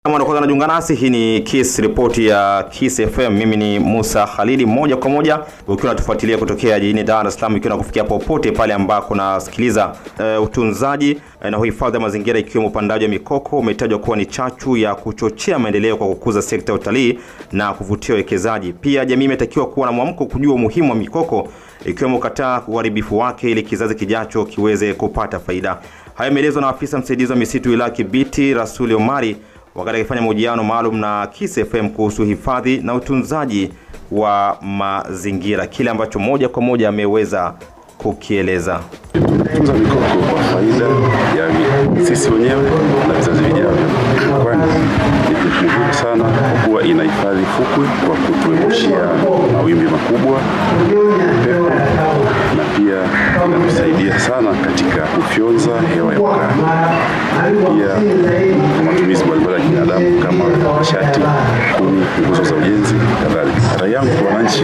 Kama ndo kwanza unajiunga nasi, hii ni Kiss ripoti ya Kiss FM. Mimi ni Musa Khalidi, moja kwa moja ukiwa unatufuatilia kutokea jijini Dar es Salaam, ikiwa nakufikia popote pale ambako unasikiliza. Uh, utunzaji uh, na uhifadhi wa mazingira ikiwemo upandaji wa mikoko umetajwa kuwa ni chachu ya kuchochea maendeleo kwa kukuza sekta ya utalii na kuvutia wawekezaji. Pia jamii imetakiwa kuwa na mwamko kujua umuhimu wa mikoko ikiwemo kukataa uharibifu wake ili kizazi kijacho kiweze kupata faida. Hayo yameelezwa na afisa msaidizi wa misitu wilaya Kibiti Rasuli Omari wakati akifanya mahojiano maalum na Kiss FM kuhusu hifadhi na utunzaji wa mazingira, kile ambacho moja kwa moja ameweza kukieleza. Tunza mikoko kwa faida ya sisi wenyewe na vizazi vijavyo, kwani ni muhimu sana kwa kuwa inahifadhi fukwe kwa kutuepushia mawimbi makubwa, upepo na pia inatusaidia sana katika kufyonza hewa ya ukaa, pia kwa matumizi mbalimbali ya binadamu kama nishati, kuni, nguzo za ujenzi kadhalika. Rai yangu kwa wananchi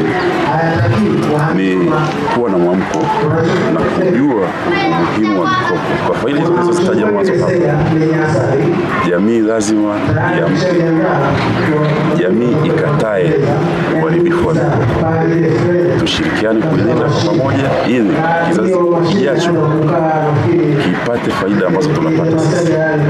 ni kuwa na mwamko na kujua umuhimu wa mikopo kwa faida hizo nilizozitaja mwanzo hapo. Jamii lazima iamke, jamii ikatae uharibifu wa mikopo, tushirikiane kuilinda kwa pamoja, ili kizazi kijacho kipate faida ambazo tunapata sisi.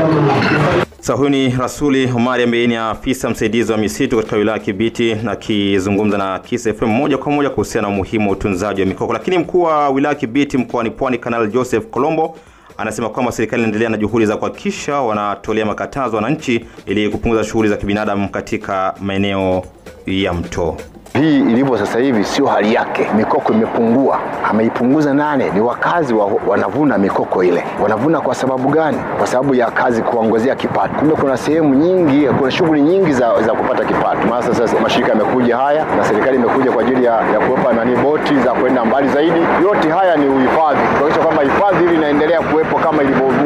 Sasa huyu ni Rasuli Omari ambaye ni afisa msaidizi wa misitu katika wilaya ya Kibiti na akizungumza na Kiss FM moja kwa moja kuhusiana na umuhimu wa utunzaji wa mikoko. Lakini mkuu wa wilaya ya Kibiti mkoani Pwani, Kanali Joseph Kolombo anasema kwamba serikali inaendelea na juhudi za kuhakikisha wanatolea makatazo wananchi ili kupunguza shughuli za kibinadamu katika maeneo ya mto. Hii ilivyo sasa hivi sio hali yake. Mikoko imepungua. Ameipunguza nane? Ni wakazi wa, wanavuna mikoko ile. Wanavuna kwa sababu gani? Kwa sababu ya kazi kuongezea kipato. Kumbe kuna sehemu nyingi, kuna shughuli nyingi za, za kupata kipato. Maana sasa mashirika yamekuja haya na serikali imekuja kwa ajili ya, ya kuwepa nani boti za kwenda mbali zaidi. Yote haya ni uhifadhi, kuhakikisha kwamba hifadhi hili inaendelea kuwepo kama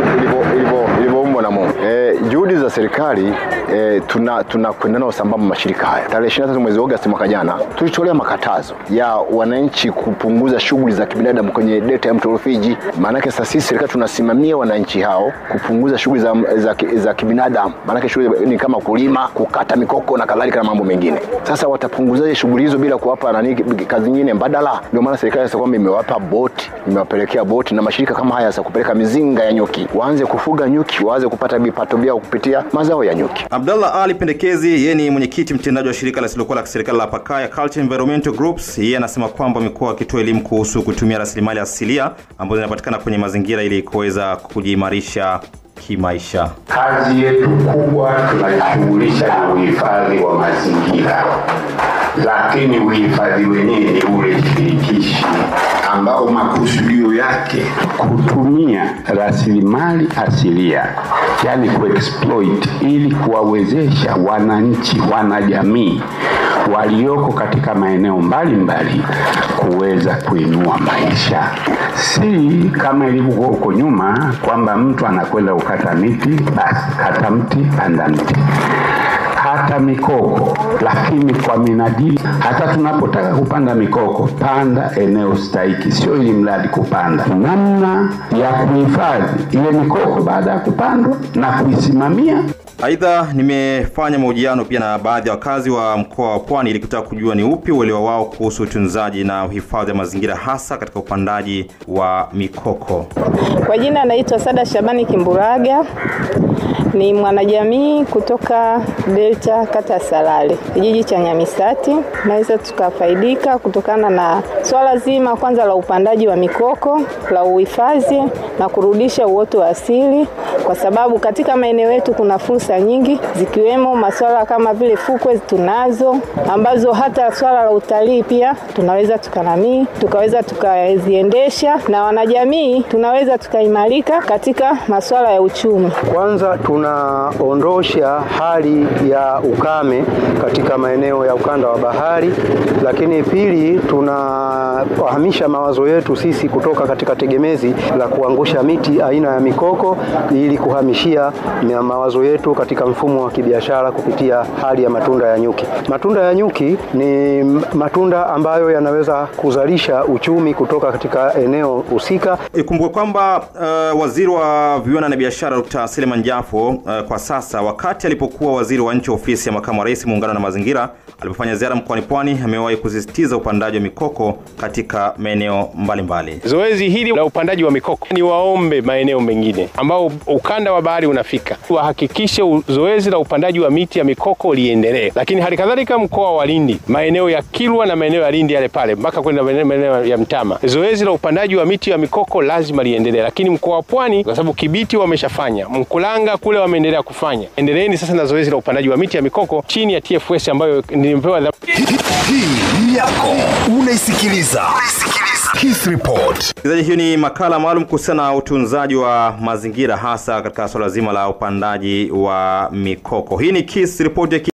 ilivyoumbwa na Mungu. E, juhudi za serikali e, tuna tunakwenda nao sambamba mashirika haya. Tarehe 23 mwezi Agosti mwaka jana tulitolea makatazo ya wananchi kupunguza shughuli za kibinadamu kwenye delta ya mto Rufiji. Maanake sasa sisi serikali tunasimamia wananchi hao kupunguza shughuli za, za, za kibinadamu. Maanake shughuli ni kama kulima, kukata mikoko na kadhalika na mambo mengine. Sasa watapunguzaje shughuli hizo bila kuwapa nani kazi nyingine mbadala? Ndio maana serikali sasa kwamba imewapa boti, imewapelekea boti na mashirika kama haya sasa kupeleka mizinga ya nyuki, waanze kufuga nyuki, waanze kupata vipato vyao kupitia mazao ya nyuki. Abdallah Ali Pendekezi, yeye ni mwenyekiti mtendaji wa shirika lisilokuwa la kiserikali la Pakaya Culture Environmental Groups. Yeye anasema kwamba wamekuwa wakitoa elimu kuhusu kutumia rasilimali asilia ambazo zinapatikana kwenye mazingira ili kuweza kujiimarisha kimaisha. Kazi yetu kubwa tunajishughulisha na uhifadhi wa mazingira, lakini uhifadhi wenyewe ni ule shirikishi ambao makusudio yake kutumia rasilimali asilia, yani kuexploit, ili kuwawezesha wananchi, wanajamii walioko katika maeneo mbalimbali kuweza kuinua maisha, si kama ilivyokuwa huko nyuma kwamba mtu anakwenda kukata miti, basi kata mti, panda mti hata mikoko, lakini kwa minajili, hata tunapotaka kupanda mikoko, panda eneo stahiki, sio ili mradi kupanda, namna ya kuhifadhi ile mikoko baada ya kupandwa na kuisimamia. Aidha, nimefanya mahojiano pia na baadhi ya wakazi wa mkoa wa Pwani ili kutaka kujua ni upi uelewa wao kuhusu utunzaji na uhifadhi wa mazingira hasa katika upandaji wa mikoko. Kwa jina anaitwa Sada Shabani Kimburaga, ni mwanajamii kutoka Delta kata ya Salale, kijiji cha Nyamisati. Naweza tukafaidika kutokana na swala zima kwanza la upandaji wa mikoko, la uhifadhi na kurudisha uoto wa asili, kwa sababu katika maeneo yetu kuna fursa nyingi zikiwemo masuala kama vile fukwe tunazo, ambazo hata swala la utalii pia tunaweza tukanamii tukaweza tukaziendesha, na wanajamii tunaweza tukaimarika katika masuala ya uchumi. Kwanza tunaondosha hali ya ukame katika maeneo ya ukanda wa bahari, lakini pili tunahamisha mawazo yetu sisi kutoka katika tegemezi la kuangusha miti aina ya mikoko ili kuhamishia mawazo yetu katika mfumo wa kibiashara kupitia hali ya matunda ya nyuki. Matunda ya nyuki ni matunda ambayo yanaweza kuzalisha uchumi kutoka katika eneo husika. Ikumbuke kwamba uh, waziri wa viwanda na biashara Dr. Seleman Jafo hiyo uh, kwa sasa, wakati alipokuwa waziri wa nchi ofisi ya makamu wa rais muungano na mazingira, alipofanya ziara mkoani Pwani, amewahi kusisitiza upandaji wa mikoko katika maeneo mbalimbali. Zoezi hili la upandaji wa mikoko ni waombe maeneo mengine ambao ukanda wa bahari unafika wahakikishe zoezi la upandaji wa miti ya mikoko liendelee, lakini hali kadhalika mkoa wa Lindi, maeneo ya Kilwa na maeneo ya Lindi yale pale mpaka kwenda maeneo ya Mtama, zoezi la upandaji wa miti ya mikoko lazima liendelee. Lakini mkoa wa Pwani, kwa sababu Kibiti wameshafanya, Mkulanga kule wameendelea kufanya, endeleeni sasa na zoezi la upandaji wa miti ya mikoko chini ya TFS ambayo nimepewa Hii yako unaisikiliza Kiss Report. Msikilizaji, hiyo ni makala maalum kuhusiana na utunzaji wa mazingira hasa katika suala zima la upandaji wa mikoko. Hii ni Kiss Report ya